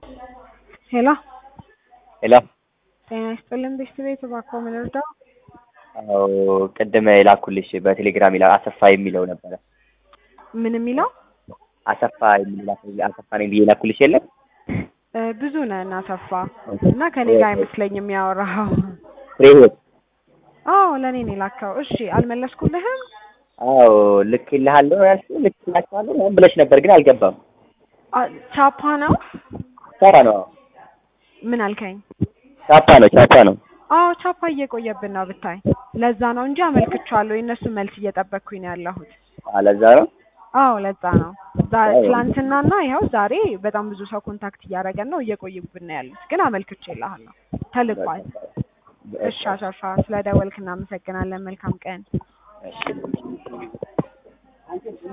ሄሎ ሄሎ ጤና ይስጥልን ቤተሰቤት እባክዎ ምን ልርዳው? አዎ ቅድም የላኩልሽ በቴሌግራም ይላል አሰፋ የሚለው ነበረ። ምን የሚለው አሰፋ የሚል አሰፋ ነኝ ብዬ ላኩልሽ የለም እ ብዙ ነን አሰፋ እና ከኔ ጋር አይመስለኝም ያወራኸው። ፍሬ ህይወት አዎ ለእኔ ነው የላከው። እሺ አልመለስኩልህም። አዎ ልክልሃለሁ ያልሽው ልክላችኋለሁ ምናምን ብለሽ ነበር ግን አልገባም። አ- ቻፓ ነው ቻፓ ነው ምን አልከኝ? ቻፓ ነው ቻፓ ነው። አዎ ቻፓ እየቆየብን ነው ብታይ። ለዛ ነው እንጂ አመልክቻለሁ። የእነሱን መልስ እየጠበቅኩኝ ነው ያለሁት። አለዛ ነው አዎ ለዛ ነው። ዛ- አዎ። ትላንትናና ይኸው ዛሬ በጣም ብዙ ሰው ኮንታክት እያደረገን ነው፣ እየቆዩብን ነው ያሉት። ግን አመልክቼልሃለሁ፣ ተልኳል። እሺ አሰፋ፣ ስለ ደወልክ እናመሰግናለን። መልካም ቀን። እሺ